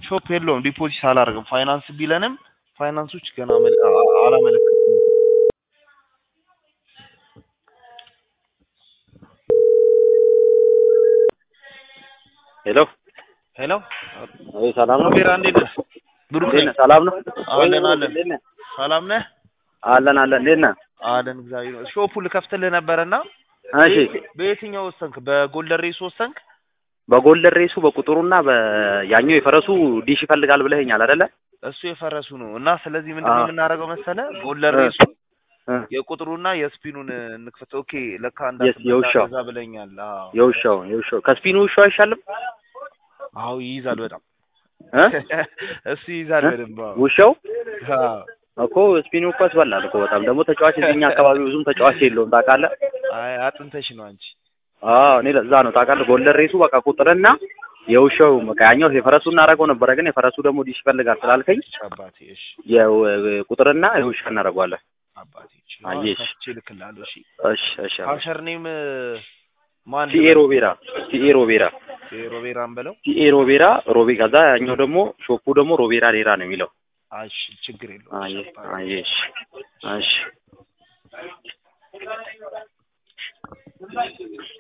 ሾፕ የለውም ዲፖዚት አላደርግም። ፋይናንስ ቢለንም ፋይናንሶች ገና መል- አ- አ- አላመለከቱም። ሄሎ ሄሎ ወይ ሰላም ነው? ሮቤራ እንዴት ነህ? ብሩክ እንዴት ነኝ። ነህ? ሰላም ነው? አለን ወይ አለን። እንዴት ነህ? ሰላም ነህ? አለን አለን። እንዴት ነህ? አለን እግዚአብሔር ይመስገን። ሾፑ ልከፍትልህ ነበረና እሺ በየት- በየትኛው ወሰንክ? በጎልደን ሬስ ወሰንክ? በጎልደን ሬሱ በቁጥሩና በያኛው የፈረሱ ዲሽ ይፈልጋል ብለኸኛል አይደለ? እሱ የፈረሱ ነው እና ስለዚህ ምንድን ነው አዎ። የምናደርገው መሰለ ጎልደን እ። ሬሱ እ። የቁጥሩና የስፒኑን እንክፈት። ኦኬ ለካ የስ- የውሻው። እንዳትገዛ ብለኛል። አዎ የውሻው የውሻው ከስፒኑ ውሻው አይሻልም? አዎ ይይዛል በጣም እ? እሱ ይይዛል እ? በደንብ አዎ። ውሻው አዎ። እኮ ስፒኑ እኮ ያስበላል እኮ በጣም ደግሞ ተጫዋች እዚህኛ አካባቢ ብዙም ተጫዋች የለውም ታውቃለህ? አይ አጥንተሽ ነው አንቺ። አዎ እኔ ለዛ ነው ታውቃለህ። ጎልደን ሬሱ በቃ ቁጥርና የውሻው በቃ ያኛው የፈረሱ እናደርገው ነበረ፣ ግን የፈረሱ ደግሞ ዲሽ ይፈልጋል ስላልከኝ እሺ አባቴ እሺ የቁጥርና የውሻ እናደርገዋለን። አባቴ እሺ አየሽ። ከፍቼ እልክልሃለሁ። እሺ እሺ እሺ ካሸር ኔም ማን ሲኤ ሮቤራ ሲኤ ሮቤራ ሮቤራን በለው። ሲኤ ሮቤራ ሮቤ ከዛ ያኛው ደግሞ ሾፑ ደግሞ ሮቤራ ሌራ ነው የሚለው። እሺ ችግር የለውም። አየ እሺ አባቴ። አየሽ እሺ